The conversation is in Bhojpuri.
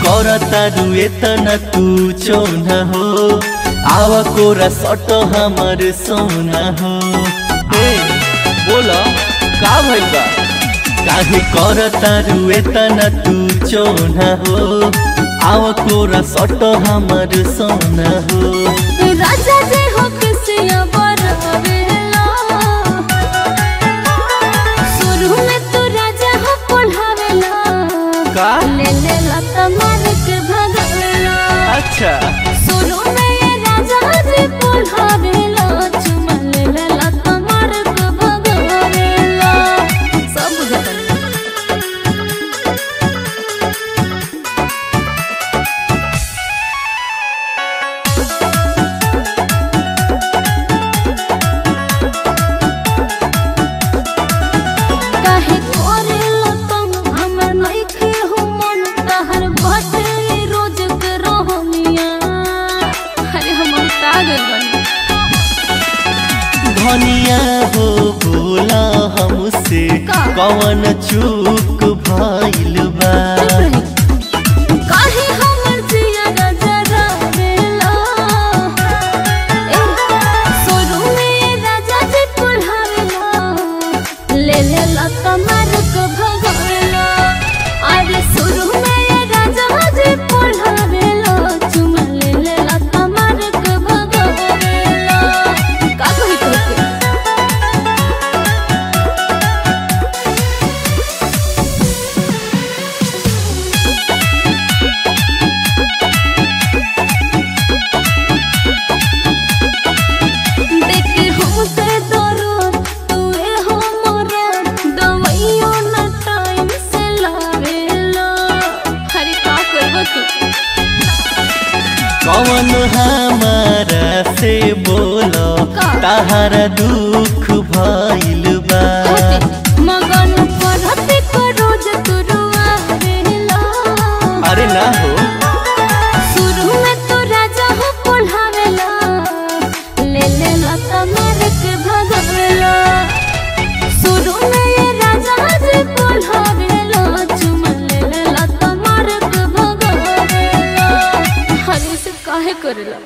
करता रुए तना तू चौना हो आवा कोरा सट हमर सोना हो ए बोला का भइल बा काहे करता रुए तना तू चौना हो आवा कोरा सट हमर सोना हो राजा जे हो किसिया बरवेला शुरू में तो राजा हो पढ़ावेला का ले ले लता मार के भगावेला अच्छा शुरू में ये राजा जी पढ़ावेला चुमा ले ले लता मार के भगावेला सब बुझता काहे करेला तुम हमर नइखे हो मन तहर बाटे रोज के रहनिया अरे हम पागल बनी धनिया हो बोला हमसे का? कवन चूक भइल बा काहे हमर जिया जरा बेला ए सोरू में राजा जी पढ़ावेला ले ले लता मार के भगावेला अरे सोरू में राजा जी पढ़ावेला चुमा ले ले लता मार के भगावेला का कही तोके देखे हमसे दरो तुए हो मोरा दवाइयो ना टाइम से लावेला हरे का करबो तू कवन हमारा से बोलो का? ताहारा दुख भइल बा हटे मगन पढ़ते को रोज तू रुआवेला अरे ना हो शुरू में तो राजा हो पढ़ावेला ले ले लता मार के भगावेला शुरू में ये राजा जी पढ़ावेला चुमा ले ले लता मार के भगावेला हरे से काहे करेला